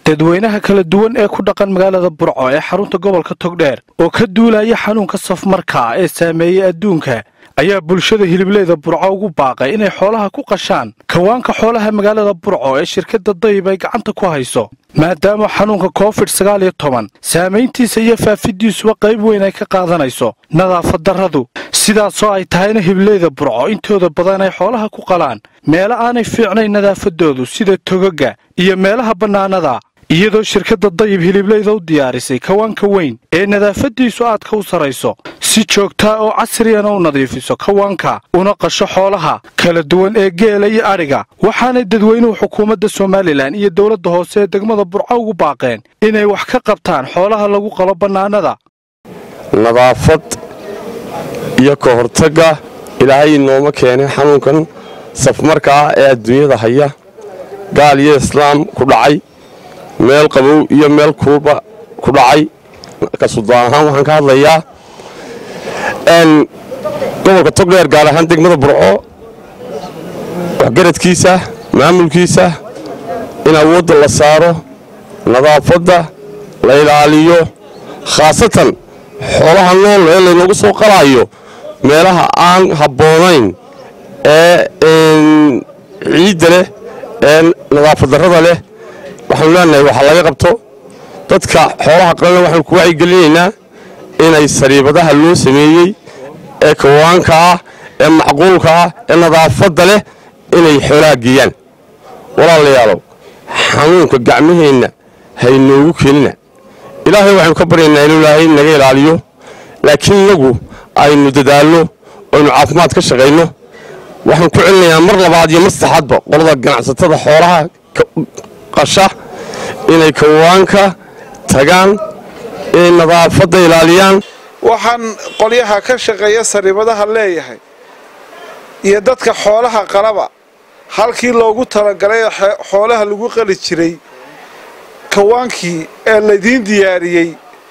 dadweynaha kala duwan ee ku dhaqan magaalada burco ee xarunta gobolka togdheer oo ka duulaya xanuunka safmarkaa ee saameeyey adduunka ayaa bulshada hilibleyda burco ugu baaqay inay xoolaha ku qashaan kawaanka xoolaha magaalada burco ee shirkadda dayib ay gacanta ku hayso maadaama xanuunka covid sagaal iyo toban saamayntiisa iyo faafidiisuba qayb weyn ay ka qaadanayso nadaafad darradu sidaasoo ay tahayna hibleyda burco intooda badan ay xoolaha ku qalaan meelo aanay fiicnayn nadaafadoodu sida togaga iyo meelaha bannaanada iyadoo shirkadda dayib hilibleyda u diyaarisay kawaanka weyn ee nadaafaddiisu aadka u sarrayso si joogtaa oo casriyana u nadiifiso kawaanka una qasho xoolaha kala duwan ee geela iyo adhiga waxaanay dadweynuhu xukuumadda somalilan iyo dowladda hoose ee degmada burco ugu baaqeen inay wax ka qabtaan xoolaha lagu qalo bannaanada nadaafad iyo ka hortagga ilaahay inooma keenay xanuunkan safmarka ah ee adduunyada haya gaal iyo islaam ku dhacay meel qabow iyo meel kuuba ku dhacay kasudaan ahaan waxaan ka hadlayaa gobolka togdheer gaar ahaan degmada burco waxgaradkiisa maamulkiisa in awoodda la saaro nadaafadda la ilaaliyo khaasatan xoolaha nool ee laynoogu soo qalaayo meelaha aan habboonayn ee ciidda leh ee nadaafad darrada leh waxaanu leenahay waxa laga qabto dadka xoolaha qalana waxaanu ku wacyigelinaynaa inay sariibadaha loo sameeyey ee kawaanka ah ee macquulka ah ee nadaafadda leh inay xoolaha geeyaan walaalayaalow xanuunka gacmaheenna haynoogu keenina ilaahay waxaynu ka baryaynaa inuu ilaahay naga ilaaliyo laakiin inagu aynu dadaalno aynu caafimaad ka shaqayno waxaan ku celinayaa mar labaad iyo mar saddexaadba qolada ganacsatada xoolaha qasha inay kawaanka tagaan inay nadaafadda ilaaliyaan waxaan qolyaha ka shaqeeya sariibadaha leeyahay iyo dadka xoolaha qalaba halkii loogu talagalay xoolaha lagu qali jiray kawaankii ee laydiin diyaariyey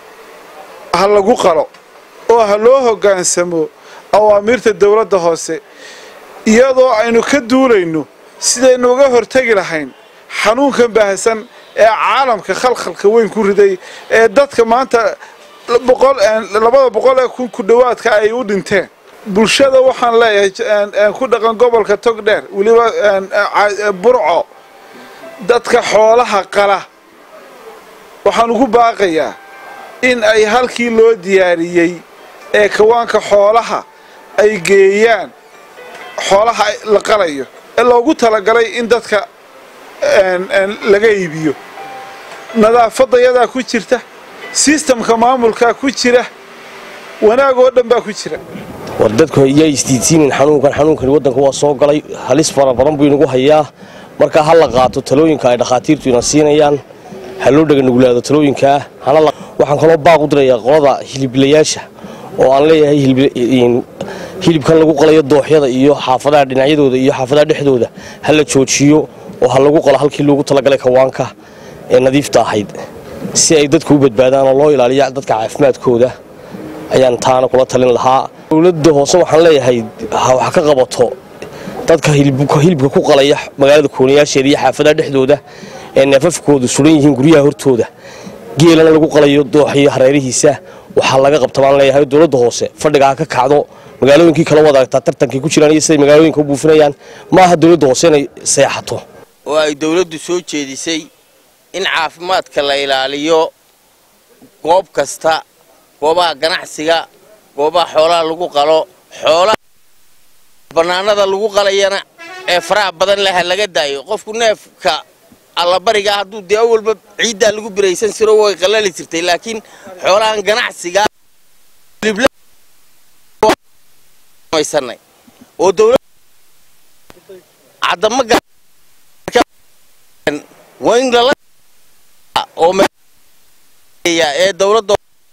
ha lagu qalo oo ha loo hoggaansamo awaamiirta dowladda hoose iyadoo aynu ka duulayno sidaynu uga hortegi lahayn xanuunkan baahsan ee caalamka khalkhalka weyn ku riday ee dadka maanta labada boqol ee kun ku dhowaadka ay u dhinteen bulshada waxaan leeyahay ku dhaqan gobolka togdheer weliba burco dadka xoolaha qala waxaan ugu baaqayaa in ay halkii loo diyaariyey ee kawaanka xoolaha ay geeyaan xoolaha la qalayo ee loogu talagalay in dadka laga iibiyo nadaafadayadaa ku jirta sistamka maamulkaa ku jira wanaag oo dhan baa ku jira war dadku yaa isdiidsiinin xanuunkan xanuunkani waddanka waa soo galay halis fara badan buu inagu hayaa marka ha la qaato talooyinka ay dhakhaatiirtu ina siinayaan ha loo dhaganugulaado talooyinkaa waxaan kaloo baaq u dirayaa qolada hiliblayaasha oo aan leeyahay hilibkan lagu qalayo dooxyada iyo xaafadaha dhinacyadooda iyo xaafadaha dhexdooda ha la joojiyo oo ha lagu qalo halkii loogu talagalay kawaanka ee nadiifta ahayd si ay dadku u badbaadaan oo loo ilaaliya dadka caafimaadkooda ayaan taana kula talin lahaa dowladda hoose waxaan leeyahay wax ka qabato dadka hilibka ku qalaya magaalada koonayaasheeda iyo xaafadaha dhexdooda ee neefafkoodu suran yihiin guryaha hortooda geelana lagu qalayo dooxiyo hareerihiisa waxaa laga qabta baan leeyahay dowladda hoose fadhiga ha ka kacdo magaalooyinkii kala wadaagtaa tartankay ku jiraan iyo siday magaalooyinka u buufinayaan ma aha dowladda hoose inay seexato oo ay dowladdu soo jeedisay in caafimaadka la ilaaliyo goob kasta goobaha ganacsiga goobaha xoolaha lagu qalo xoolaha bannaanada lagu qalayana ee faraha badan leh ha laga daayo qofku neefka allabariga hadduu dee awalba ciiddaa lagu biraysan siro way qalali jirtay laakiin xoolahan ganacsiga oo dowlad cadama waa in lala oo ee dowladda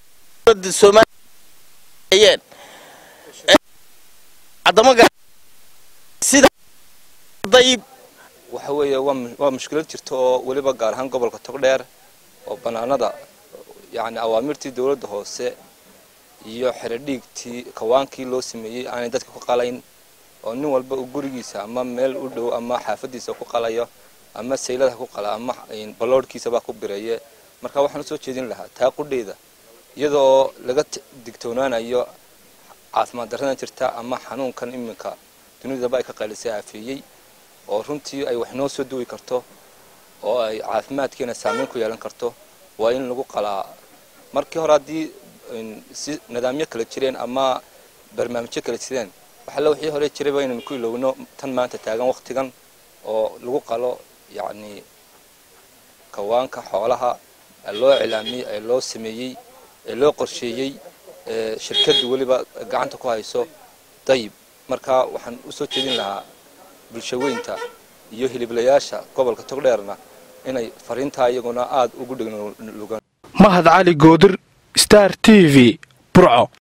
soomaaliya cadama sida dayib waxa weeye waa mushkilad jirta oo weliba gaar ahaan gobolka togdheer oo bannaanada yacni awaamirtii dowladda hoose iyo xeradhiigtii kawaankii loo sameeyey aanay dadka ku qalayn oo nin walba uu gurigiisa ama meel u dhow ama xaafadiisa ku qalayo ama saylada ku qala ama balloodhkiisabaa ku bireeye marka waxaan usoo jeedin lahaa taa qudheeda iyadoo laga digtoonaanayo caafimaad darradan jirta ama xanuunkan iminka dunidaba ay ka qaylisay aafeeyey oo runtii ay wax noo soo duwi karto oo ay caafimaadkeena saameyn ku yeelan karto waa in lagu qalaa markii hore haddii si nidaamyo kala jireen ama barnaamijyo kala jireen waxalla wixii hore jirayba inaynu ku ilowno tan maanta taagan waktigan oo lagu qalo yacni kawaanka xoolaha loo cilaamiyey ee loo sameeyey ee loo qorsheeyey ee shirkaddu weliba gacanta ku hayso dayib marka waxaan usoo jeedin lahaa bulshaweynta iyo hiliblayaasha gobolka togdheerna inay fariintaa iyaguna aada ugu dheglugaan mahad cali goodir star t v burco